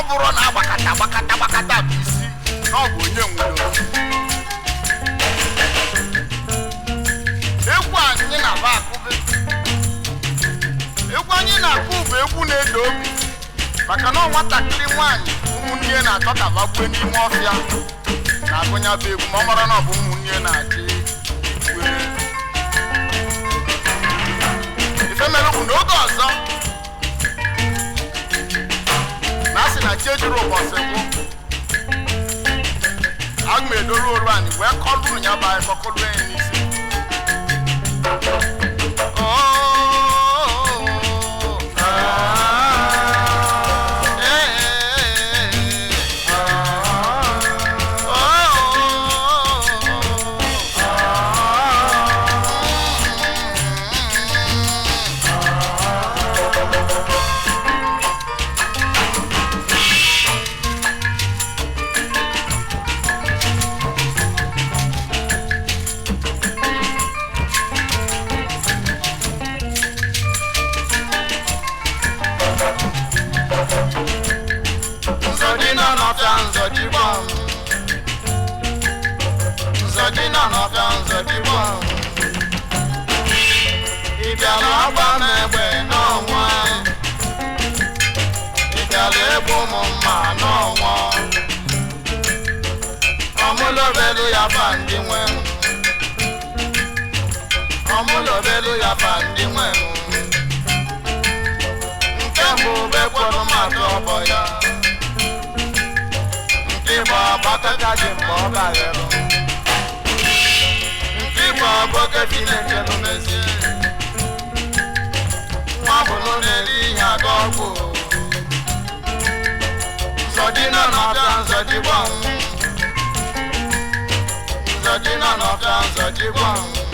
bụrụ na agbakata gbakata gbakata bụ isi na ọ bụ onye nwere egwu anyị na-aba akụbe egwu anyị na-akụ bụ egwu na-edo obi maka na ọ nwatakịrị nwaanyị ụmụnne na-achọ ka bagbue n'ime ọfịa na-agụnya bụ egwu ma ọ mara na ọ bụ ụmụnne na-achị were ife mere bụ n'oge ọzọ na asị na chi ejiri ụbọchị bụ aga m edoru olu anyị wee kọlụ ya bụ anyị kọkọlụ ya n'isi nzọdịna n'ọfịa nzọdịgba nzọdịna n'ọfịa nzọdịgba ị bịara agba m egbe n'ọnwa ị bịara egbu m mma n'ọnwa ọmụlobelu ya fa ndị nwe m ọmụlobelu ya fa ndị nwe m nke mbụ bekwọrọ mmadụ ọbọ ya Igbo agbakọta dị mgbe ọ baghere nke Igbo abụọke dị na-echelu mezi nwa bụrụ na-eri ihe aga ọgwụ nzọdịna n'ọbịa nzọdịgba nzọdịna n'ọbịa nzọdịgba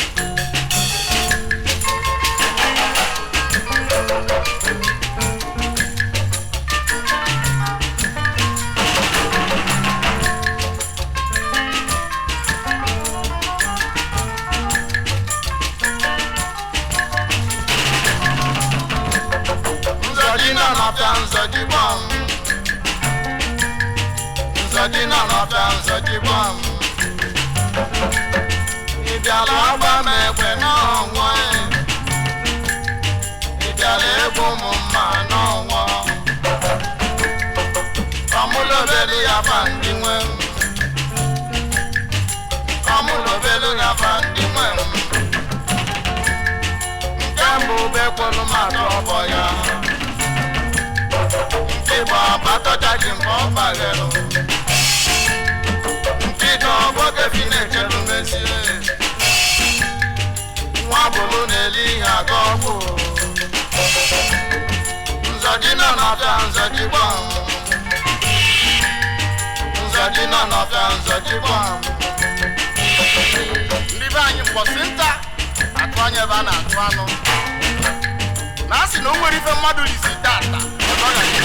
nzọdịna n'ọbịa nzọdịgba nzọdịna n'ọbịa nzọdịgba ị bịara agba m egbe n'ọnwa ị bịara egbu m mma n'ọnwa ọmụlobelu ya fa ndị nwe m ọmụlobelu ya fa ndị nwe m nke mbụ bekwelu mmadụ ọbọ ya nke bụ agbataja ji mgbe ọ baghelụ nke ịdọ ọgbọge fi na-echelu mezie nwa bụrụ na-eli ihe aga ọgwụ nzọdịna n'ọbịa nzọdịgba nzọdịna n'ọbịa nzọdịgba ndị be anyị mkpọsị nta atụ anya ebe a na-atụ anụ na a sị na o nwere ife mmadụ lisi tata ọ gaghị